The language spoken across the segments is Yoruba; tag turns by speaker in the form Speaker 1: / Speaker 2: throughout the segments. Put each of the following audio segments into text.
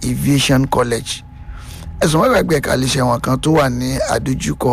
Speaker 1: aviation college ẹ̀sùn mọ́gbà gbé ẹ̀ka iléeṣẹ́ wọn kan tó wà ní àdójúkọ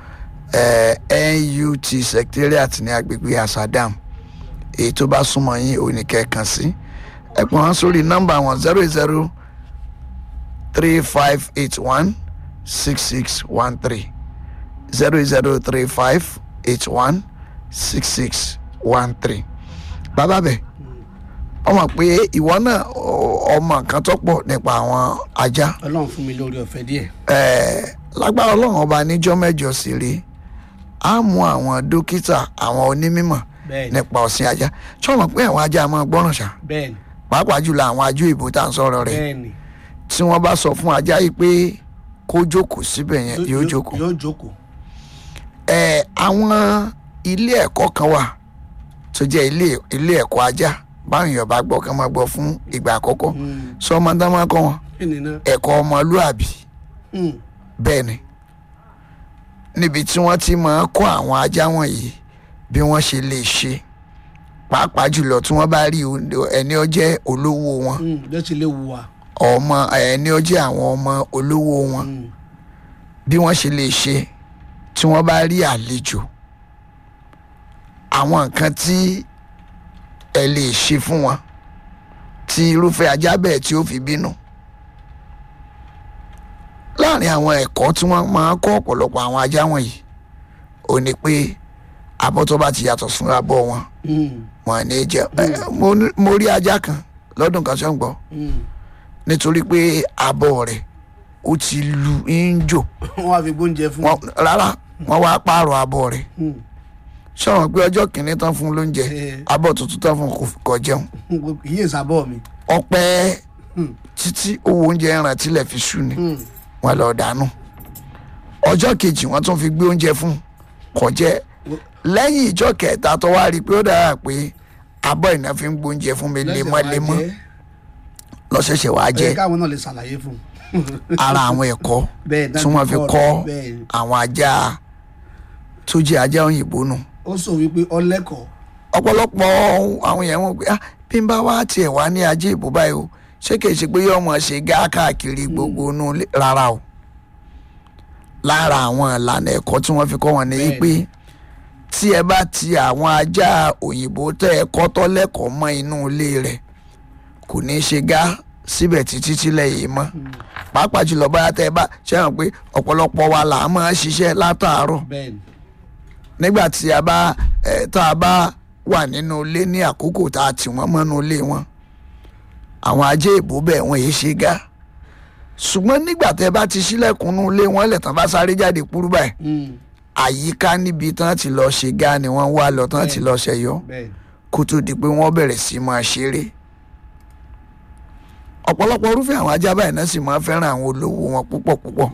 Speaker 1: nut secretariat ní agbègbè asadam èyí tó bá súnmọ́ yín ò ní kẹ́ẹ̀kan sí ẹ̀pọ̀n wọn sórí nọ́mbà wọn zero zero three five eight one six six one three zero zero three five eight one six six one three bàbá bẹ́ẹ̀ ọmọ pé ìwọ náà ọmọ kan tó pọ̀ nípa àwọn ajá
Speaker 2: ọlọ́run fún mi lórí ọ̀fẹ́ díẹ̀.
Speaker 1: ẹ̀ẹ́ lágbára ọlọ́run ọba níjọ́ mẹ́jọ sí rí á mú àwọn dókítà àwọn onímọ̀
Speaker 2: bẹ́ẹ̀ni
Speaker 1: nípa ọ̀sìn ajá tí wọ́n mọ̀ pé àwọn ajá máa gbọ́ràn ṣá
Speaker 2: bẹ́ẹ̀ni
Speaker 1: pàápàá jùlọ àwọn ajú ìbò tá à ń sọ̀rọ̀ rẹ̀
Speaker 2: bẹ́ẹ̀ni
Speaker 1: tí wọ́n bá sọ fún ajá yìí pé kó jókòó síbẹ̀ yẹn yóò jókòó
Speaker 2: yóò jókòó.
Speaker 1: ẹ̀ àwọn ilé ẹ̀kọ́ kan wà tó jẹ́ ilé ilé ẹ̀kọ́ ajá báwọn èèyàn bá gbọ́ kán máa gbọ́ fún ìgbà àkọ́kọ́
Speaker 2: Mm.
Speaker 1: sọ ọmọ dá máa kọ́ wọn
Speaker 2: kí ni náà.
Speaker 1: ẹ̀kọ́ ọmọlúàbí
Speaker 2: Mm.
Speaker 1: bẹ́ẹ̀ ni níbi tí wọ́n ti máa kọ́ àwọn ajá wọ̀nyí bí wọ́n ṣe lè ṣe pàápàá jùlọ tí wọ́n bá rí o- ẹni ó jẹ́ olówó wọn
Speaker 2: Mm. bẹ́ẹ̀ ti lè wù wá.
Speaker 1: ọmọ ẹni ó jẹ́ àwọn ọmọ olówó wọn
Speaker 2: Mm.
Speaker 1: bí wọ́n ṣe lè ṣe tí wọ́n bá rí àlejò àwọn nǹkan tí ẹ lè ṣe fún wọn tí irúfẹ́ ajá bẹ́ẹ̀ tí ó fi bínú láàrin àwọn ẹ̀kọ́ tí wọ́n máa ń kọ́ ọ̀pọ̀lọpọ̀ àwọn ajá wọ̀nyí ò ní pé abọ́ tó bá ti yàtọ̀ fún abọ́ wọn
Speaker 2: Mm.
Speaker 1: wọn ní jẹ ẹ, mo ní- mo rí ajá kan lọ́dún kan ṣọ́ ń gbọ́
Speaker 2: Mm.
Speaker 1: nítorí pé abọ́ rẹ̀ ó ti lu ń jò
Speaker 2: wọ́n wá fi gbóúnjẹ fún.
Speaker 1: wọn rárá wọn wá pààrọ̀ abọ́ rẹ̀
Speaker 2: Mm.
Speaker 1: sọ̀rọ̀ pé ọjọ́ kìíní tán fún lóúnjẹ
Speaker 2: Eh.
Speaker 1: abọ́ tuntun tán fún kò- kò jẹun
Speaker 2: kì í sábọ̀ mi.
Speaker 1: ọpẹ́
Speaker 2: Mm.
Speaker 1: títí owó oúnjẹ ẹran tilẹ̀ fi sú ni
Speaker 2: Mm.
Speaker 1: wọn lọ dànù ọjọ́ kejì wọ́n tún fi gbé oúnjẹ fún kò jẹ lẹ́yìn ìjọ kẹta tó wá rí i pé ó dára pé abọ́ ìná fi ń gbóúnjẹ fún mi
Speaker 2: Lẹ́sẹ̀
Speaker 1: lemọ́lemọ́
Speaker 2: wá jẹ́.
Speaker 1: lọ́sẹ̀ṣẹ̀ wàá
Speaker 2: Ẹ
Speaker 1: jẹ
Speaker 2: káwọn náà lè ṣàlàyé fún.
Speaker 1: ara àwọn ẹ̀kọ́
Speaker 2: bẹ́ẹ̀
Speaker 1: tí wọ́n fi kọ́
Speaker 2: bẹ́ẹ̀
Speaker 1: àwọn ajá tó jẹ́ ajá òyìnbó nù.
Speaker 2: ó sọ wípé ọlẹ́kọ̀ọ́.
Speaker 1: ọ̀pọ̀lọpọ̀ àwọn èèyàn wọn pé ah bí n bá wá tiẹ̀ wá ní ajé ìbò báyìí o ṣé kìí ṣe pé yóò mọ̀ ṣe gá káàkiri gbogbo inú ilé rárá o lára àwọn ìlànà ẹ̀kọ́ tí wọ́n fi kọ́ wọn ni
Speaker 2: Bẹ́ẹ̀ni.
Speaker 1: pé tí ẹ bá ti àwọn ajá òyìnbó tẹ́ ẹ kọ́ tọ́ lẹ́kọ̀ọ́ mọ́ inú ilé rẹ̀ kò ní í ṣe gá síbẹ̀ títí tílẹ̀ yìí mọ́ pàápàá jùlọ báyà tẹ́ ẹ bá ṣe hàn pé ọ̀pọ̀lọpọ̀ wa là á máa ṣiṣẹ́ látàárọ̀
Speaker 2: bẹ́ẹ̀ni.
Speaker 1: nígbà tí a bá ẹ tá a bá wà nínú ilé ní àkókò tá a tì wọ́n mọ́nú ilé wọn àwọn ajé ìbò bẹ́ẹ̀ wọ́n yìí ṣe gá ṣùgbọ́n nígbà tẹ́ bá ti ṣílẹ̀kùnú ilé wọn lẹ̀ tán bá sáré jáde kúrú báyìí
Speaker 2: Mm.
Speaker 1: àyíká níbi tán ti lọ ṣe gá ni wọ́n wá lọ tán ti lọ ṣẹyọ
Speaker 2: bẹ́ẹ̀ni.
Speaker 1: kó tó di pé wọ́n bẹ̀rẹ̀ sí máa ṣeré ọ̀pọ̀lọpọ̀ irúfẹ́ àwọn ajá báyìí náà sì máa fẹ́ràn àwọn olówó wọn púpọ̀ púpọ̀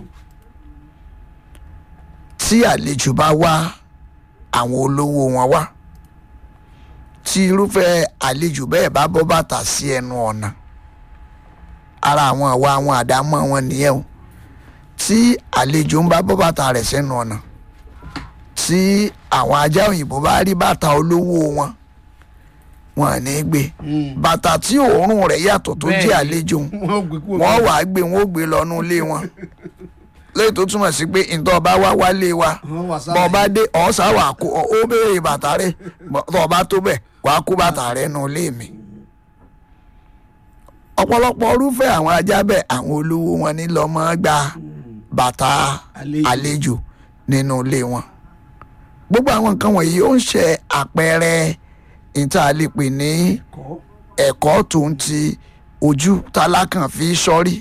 Speaker 1: tí àlejò bá wá àwọn olówó wọn wá tí irúfẹ́ àlejò bẹ́ẹ̀ bá bọ́ bàtà sí ẹnu ọ̀nà ara àwọn àwa àwọn àdámọ́ wọn nìyẹn o tí àlejò ń bá bọ́ bàtà rẹ̀ sẹ́nu ọ̀nà tí àwọn ajá òyìnbó bá rí bàtà olówó wọn wọn ò ní gbé
Speaker 2: Mm.
Speaker 1: bàtà tí òórùn rẹ̀ yàtọ̀ tó jẹ́
Speaker 2: Bẹ́ẹ̀ni.
Speaker 1: àlejò
Speaker 2: wọ́n gbé kúrò.
Speaker 1: wọ́n wàá gbé wọn ó gbé lọ́nu ilé wọn lẹ́yìn tó túmọ̀ sí pé ǹtọ́ ọba wá wálé wa
Speaker 2: wọ́n wà
Speaker 1: bọ́ ọba
Speaker 2: sálẹ̀.
Speaker 1: dé ọ̀sà wà kó ó béèrè bàtà rẹ̀ tọ́ ọba tó bẹ̀ wàá kó bàtà rẹ̀ nu ilé mi. ọ̀pọ̀lọpọ̀ irúfẹ́ àwọn ajá bẹ́ẹ̀ àwọn olówó wọn ní lọ́mọ gba bàtà
Speaker 2: Àlejò.
Speaker 1: àlejò nínú ilé wọn. gbogbo àwọn nǹkan wọ̀nyí ó ń ṣe àpẹẹrẹ ìta lè pè ní
Speaker 2: kọ́.
Speaker 1: ẹ̀kọ́ tó ń ti ojú tálákàn fi sọ́rí.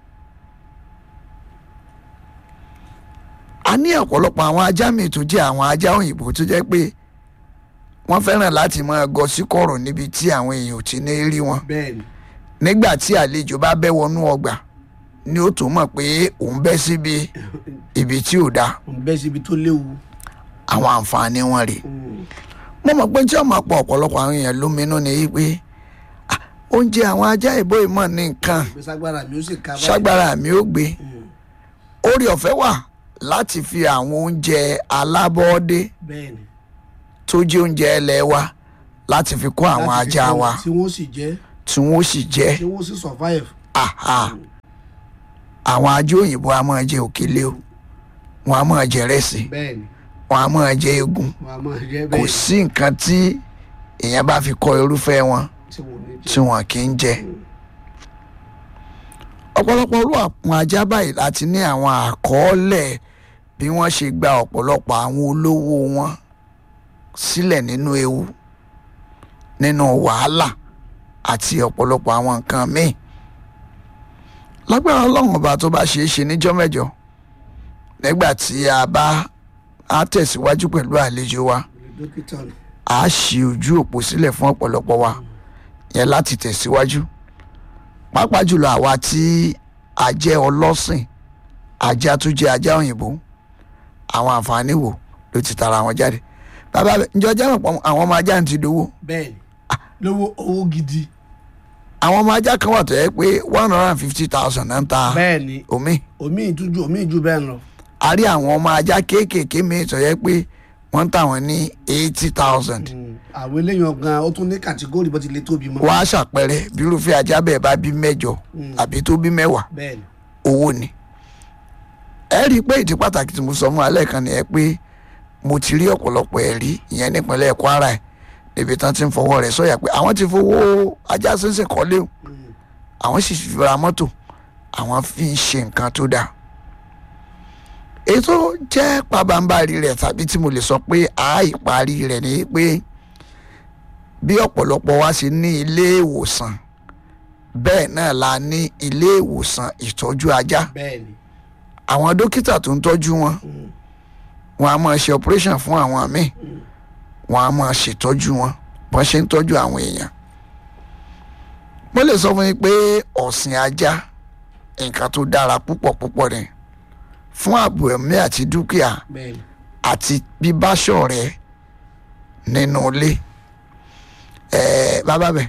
Speaker 1: a ní ọ̀pọ̀lọpọ̀ àwọn ajá mi tó jẹ́ àwọn ajá òyìnbó tó jẹ́ pé wọ́n fẹ́ràn láti máa gọ sí kọ̀rọ̀ níbi tí àwọn èèyàn ò ti ní rí wọn.
Speaker 2: bẹ́ẹ̀ni.
Speaker 1: nígbà tí àlejò bá bẹ́ wọnú ọgbà ni ó tó mọ̀ pé òun bẹ́ síbi ibi tí ò dáa
Speaker 2: ń bẹ́ síbi tó léwu.
Speaker 1: àwọn àǹfààní wọn rèé
Speaker 2: Mm.
Speaker 1: mo mọ̀ pé tí ọmọ pọ̀ ọ̀pọ̀lọpọ̀ àwọn èèyàn lóminú ni yí pé ah, oúnjẹ àwọn ajá ìbò ìmọ̀ ní nǹkan
Speaker 2: pé ságbára mi ó sì ká báyìí.
Speaker 1: ṣágbára mi ó gbé
Speaker 2: Mm.
Speaker 1: orí ọ̀fẹ́ wà láti fi àwọn oúnjẹ alábọ́ọ́dé
Speaker 2: bẹ́ẹ̀ni.
Speaker 1: tó jẹ́ oúnjẹ ẹlẹ́ wa láti fi kó àwọn
Speaker 2: Láti fi
Speaker 1: ajá
Speaker 2: kọ́
Speaker 1: wa
Speaker 2: tí wọ́n sì jẹ́
Speaker 1: tí wọ́n sì jẹ́
Speaker 2: tí wọ́n sì survive.
Speaker 1: àhà àwọn ajé òyìnbó a máa jẹ òkèlè o wọn a máa jẹ rẹsì
Speaker 2: bẹ́ẹ̀ ni
Speaker 1: wọn a máa jẹ egun
Speaker 2: wọ́n á máa jẹ́
Speaker 1: kò
Speaker 2: bẹ́ẹ̀
Speaker 1: sí nǹkan tí èèyàn bá fi kọ irúfẹ́ wọn
Speaker 2: tí wọ́n ní
Speaker 1: tí wọn kì í jẹ ọ̀pọ̀lọpọ̀ orú àwọn ajá báyìí láti ní àwọn àkọọ́lẹ̀ bí wọ́n ṣe gba ọ̀pọ̀lọpọ̀ àwọn olówó wọn sílẹ̀ nínú ewu nínú wàhálà àti ọ̀pọ̀lọpọ̀ àwọn nǹkan míì lágbára ọlọ́run ọba tó bá ṣeé ṣe níjọ́ mẹ́jọ nígbà tí a bá á tẹ̀síwájú pẹ̀lú àlejò wa
Speaker 2: dókítà ni
Speaker 1: a ṣí ojú òpó sílẹ̀ fún ọ̀pọ̀lọpọ̀ wa yẹn láti tẹ̀síwájú pàápàá jùlọ àwa tí a jẹ́ ọlọ́sìn ajá tó jẹ́ ajá òyìnbó àwọn àǹfààní wo ló ti tara wọn jáde bàbá bẹ ǹjọ́ jẹ́ mọ̀ àwọn ọmọ ajá ń ti dowó
Speaker 2: bẹ́ẹ̀ ni lówó owó gidi
Speaker 1: àwọn ọmọ ajá kan wà tó yẹ pé one hundred and fifty thousand náà ń ta
Speaker 2: bẹ́ẹ̀ ni
Speaker 1: omi
Speaker 2: omi ìtújú omi ìjú bẹ́ẹ̀ lọ
Speaker 1: a rí àwọn ọmọ ajá kéékèèké míì tó yẹ pé wọ́n ń tà wọ́n ní eighty thousand
Speaker 2: àwọn eléyìí ọ̀gán ó tún ní kàtígórì bó ti lè tóbi mọ́
Speaker 1: wọ́n á ṣàpẹẹrẹ bí irúfẹ́ ajá bẹ́ẹ̀ bá bí mẹ́jọ àbí tó bí mẹ́wàá
Speaker 2: bẹ́ẹ̀ ni
Speaker 1: owó ni ẹ rí i pé ìdí pàtàkì tí mo sọ fún alẹ́ kan nìyẹn pé mo ti rí ọ̀pọ̀lọpọ̀ ẹ̀rí ìyẹn nípínlẹ̀ Kwara ẹ̀ níbi tán ti ń fọwọ́ rẹ̀ sọ̀yà pé àwọn ti fowó ajá sínsìn kọ́lé o àwọn sì fi ra mọ́tò àwọn fi ń ṣe nǹkan tó dáa ètò jẹ́ pabambarì rẹ̀ tàbí tí mo lè sọ pé a ìparí rẹ̀ ni pé bí ọ̀pọ̀lọpọ̀ wa ṣe ní ilé ìwòsàn bẹ́ẹ̀ náà la ní ilé ìwòsàn ìtọ́jú ajá
Speaker 2: bẹ́ẹ̀ ni
Speaker 1: àwọn dókítà tó ń tọ́jú wọn wọn a máa ṣe operation fún àwọn míì wọn a máa ṣètọ́jú wọn bọ́n ṣe ń tọ́jú àwọn èèyàn mo lè sọ fún yín pé ọ̀sìn ajá nǹkan tó dára púpọ̀ púpọ̀ ni fún ààbò ẹ̀mí àti dúkìá
Speaker 2: bẹ́ẹ̀ ni
Speaker 1: àti bíbáṣọ rẹ nínú ilé ẹ̀ẹ́ bàbá bẹ̀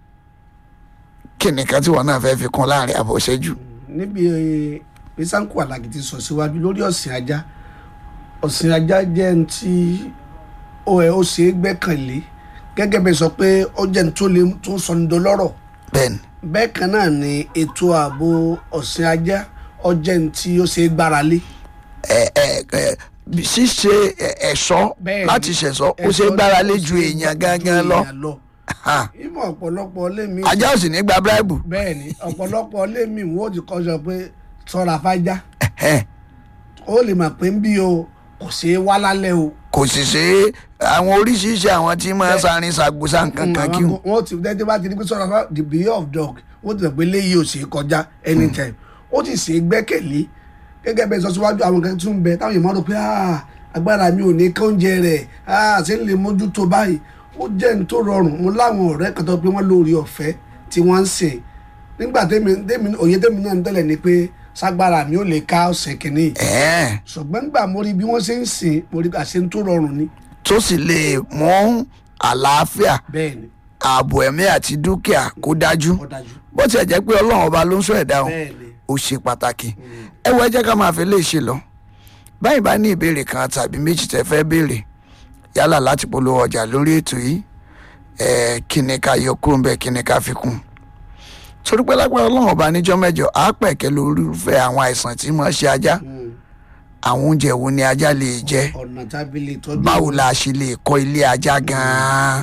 Speaker 1: kí nìkan tí wọn náà fẹ́ fi kún láàrin àbọ̀ ìṣẹ́jú
Speaker 2: níbi bisanku alagi ti sọ síwájú lórí ọ̀sìn ajá ọ̀sìn ajá jẹ́ ní tí ó ẹ̀ ó ṣe é gbẹ́kànlé gẹ́gẹ́ bẹ́ẹ̀ sọ pé ó jẹ́ ní tó lè tó sọ ní dọlọ́rọ̀
Speaker 1: bẹ́ẹ̀ ni
Speaker 2: bẹ́ẹ̀ kan náà ni ètò ààbò ọ̀sìn ajá ó jẹ́ ní tí ó ṣe é gbára lé
Speaker 1: ẹ ẹ ẹ ṣíṣe ẹ- ẹ̀ṣọ́
Speaker 2: Bẹ́ẹ̀ ni.
Speaker 1: láti ṣẹ̀ṣọ́ ó ṣe é gbára lé ju èèyàn gángan lọ Ha.
Speaker 2: ìmọ̀ ọ̀pọ̀lọpọ̀ lémi
Speaker 1: ajá ò sì ní gba bíráìbù
Speaker 2: bẹ́ẹ̀ ni ọ̀pọ̀lọpọ̀ lémi wọ́n ó ti kọ́ sọ pé sọ́ra fájá
Speaker 1: Ẹ̀hẹ́n.
Speaker 2: ó lè mọ̀ pé ń bí o kò ṣeé wá lálẹ́ o.
Speaker 1: kò sì ṣe é àwọn oríṣiríṣi àwọn tí máa ń sarin ṣàgbọ́sà nǹkan kan kí wọn.
Speaker 2: wọ́n ti dẹ́tẹ́ bá ti ní pé sọ́ra fá the beer of dog wọ́n ti mọ̀ pé léyìí ò ṣeé kọjá anytime ó ti ṣeé gbẹ́kẹ̀lé gẹ́gẹ́ bẹ́ẹ̀ sọ síwájú àwọn kan tún bẹ táwọn èèyàn rò pé "Ah, agbára mi ò ní kóúnjẹ rẹ̀ ah, ṣé ń lè mójútó báyìí ó jẹ́ ní tó rọrùn mo láwọn ọ̀rẹ́ kan tó pé wọ́n lórí ọ̀fẹ́ tí wọ́n ń sìn nígbà tẹ́mi tẹ́mi òye tẹ́mi náà ń tẹ́lẹ̀ ni pé ságbára mi ò lè ká ọ̀sẹ̀ kìíní
Speaker 1: Ẹ̀ẹ́n.
Speaker 2: ṣùgbọ́n nígbà mo rí bí wọ́n ṣe ń sìn mo rí àṣẹ tó rọrùn ni
Speaker 1: tó sì lè mú àlàáfíà
Speaker 2: bẹ́ẹ̀ ni
Speaker 1: ààbò ẹ̀mí àti dúkìá kó dájú
Speaker 2: ó dájú
Speaker 1: bó tiẹ̀ jẹ́ pé ọlọ́run ọba ló ń sọ ẹ̀dá o
Speaker 2: bẹ́ẹ̀ ni
Speaker 1: ó ṣe pàtàkì ẹ wọ ẹ jẹ́ ká máa fi lè ṣe lọ báyìí bá ní ìbéèrè kan tàbí méjì tẹ́ fẹ́ béèrè yálà láti polówó ọjà lórí ètò yìí ẹ kí ni ká yọ kúrò ń bẹ kí ni ká fi kún torí pé lágbára ọlọ́run ọba níjọ́ mẹ́jọ á pẹ̀kẹ́ lórí irúfẹ́ àwọn àìsàn tí mo ṣe ajá àwọn oúnjẹ wo ni ajá lè jẹ
Speaker 2: ọ̀nà tábí lè tọ́jú
Speaker 1: báwo la ṣe lè kọ́ ilé ajá gan-an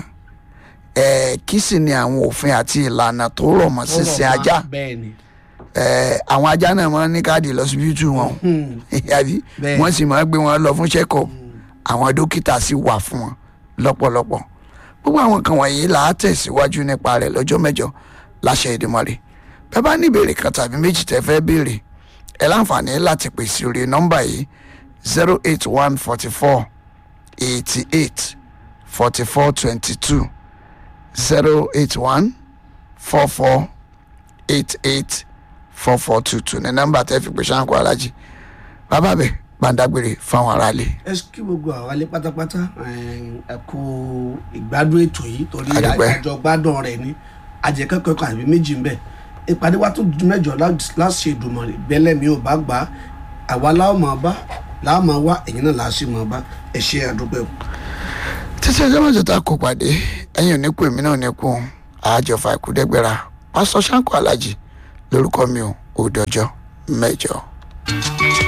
Speaker 1: ẹ kí sì ni àwọn òfin àti ìlànà tó rọ̀ mọ́
Speaker 2: tó rọ̀
Speaker 1: sísìn
Speaker 2: mọ́,
Speaker 1: ajá
Speaker 2: bẹ́ẹ̀ ni
Speaker 1: ẹ àwọn ajá náà máa ń ní káàdì lọ́sibítù wọn àbí
Speaker 2: Bẹ́ẹ̀.
Speaker 1: wọ́n sì máa ń gbé wọn lọ fún check-up àwọn dókítà sì wà fún wọn lọ́pọ̀lọpọ̀ gbogbo àwọn kan wọ̀nyí là á tẹ̀síwájú nípa rẹ̀ lọ́jọ́ mẹ́jọ láṣẹ Èdùmàrè bẹ́ẹ̀ bá ní ìbéèrè kan tàbí méjì tẹ́ fẹ́ béèrè ẹ láǹfààní láti pè sí orí nọ́mbà yìí zero eight one forty four eighty eight forty four twenty two zero eight one four four eight eight four four two two ní nọ́mbà tẹ́ fi pè Ṣáńkó Alájì bàbá bẹ̀ gbàǹdàgbèrè fáwọn aráalé.
Speaker 2: ẹ kí gbogbo àwọn alẹ́ pátápátá ẹ kú ìgbádùn ètò yìí torí
Speaker 1: A dúpẹ́.
Speaker 2: àjọ gbádùn rẹ̀ ní ajẹ́kẹ́kọ̀ọ́ kan àbí méjì ń bẹ ìpàdé wa tó ju mẹ́jọ láṣẹ ìdùnmọ̀ bẹ́lẹ̀ mi ò bá gbà á àwa láwọn máa bá láwọn máa wá ẹ̀yin náà láṣẹ máa bá ẹ ṣe àdúpẹ́ o.
Speaker 1: títí ẹjọ́ mẹ́jọ tá a kó pàdé ẹ̀yìn oníkù èmi náà níkù àjọfà ìkúdẹ́gbẹ̀ra pásítọ̀ Ṣáńkó Alájì lórúkọ mi ò ò dọjọ́. mẹ́jọ.